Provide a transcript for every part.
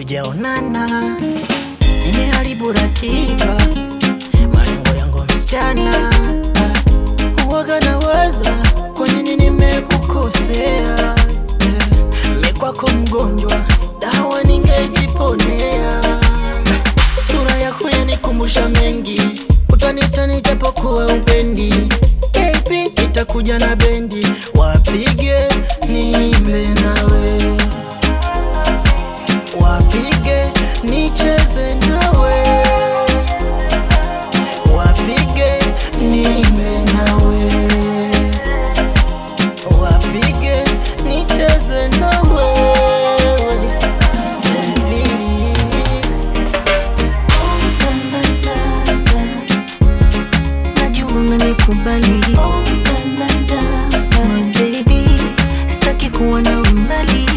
hatujaonana, nimeharibu ratiba, malengo yangu msichana, huwaga nawaza kwa nini nimekukosea, mi kwako mgonjwa, dawa ningejiponea, sura yako yanikumbusha mengi, utanitani japokuwa upendi, baby nitakuja na bendi, wapige niimbe nawe wapige nicheze nawe, wapige niimbe nawe, wapige nicheze nawe, baby. Najua unanikubali My baby, sitaki kuwa na umbali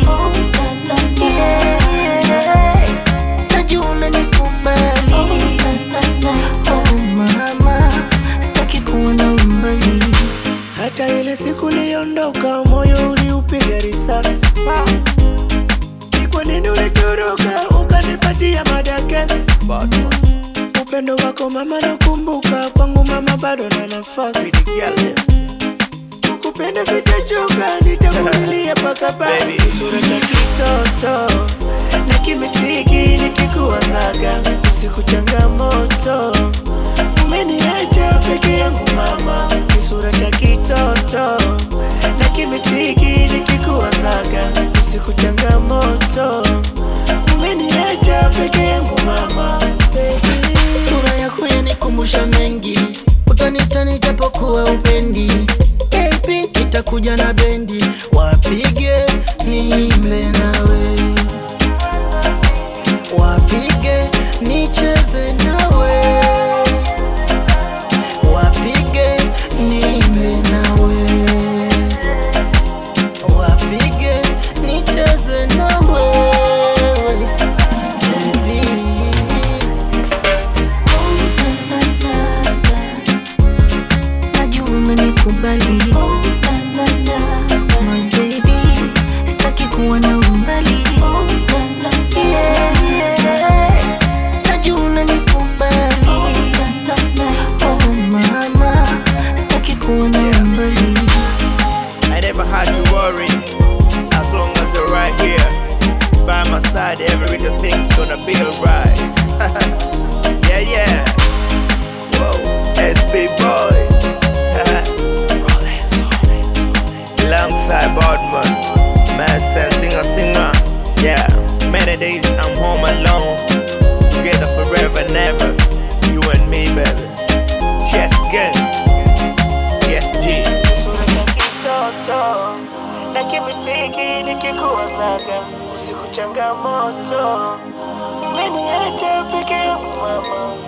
Yeah, yeah. Najua unanikubali Oh mama, sitaki kuwa na umbali Hata ile siku niliondoka, moyo uliupiga risasi. Ni kwa nini ulitoroka ukanipatia madakesi? Upendo wako mama nakumbuka, kwangu mama bado na nafasi. Kukupenda sitachoka, nitakulilia paka basi. Sura cha kitoto na kimisiki nikikuwazaga, siku changamoto umeniacha peke yangu mama. Kisura cha kitoto na kimisiki nikikuwazaga, siku changamoto umeniacha peke yangu mama. Baby. Sura yako yanikumbusha mengi, utanitani japokuwa upendi, baby nitakuja na bendi, wapige niimbe nawe, wapige nicheze nawe, wapige niimbe nawe, wapige nicheze nawe, baby. Najua unanikubali My baby, sitaki kuwa na umbali Yeah, yeah. Najua unanikubali Oh mama, sitaki kuwa na umbali I never had to worry as long as you're right here by my side. Every little thing's gonna be alright. yeah, yeah. Whoa, SP boy. Alongside Bodman, man, said singer, singer. Yeah, many days I'm home alone. Together forever, never. You and me, baby. Yes, again. Yes, G. Sura cha kitoto na kimisiki nikikuwazaga, usiku changamoto umeniacha peke yangu mama.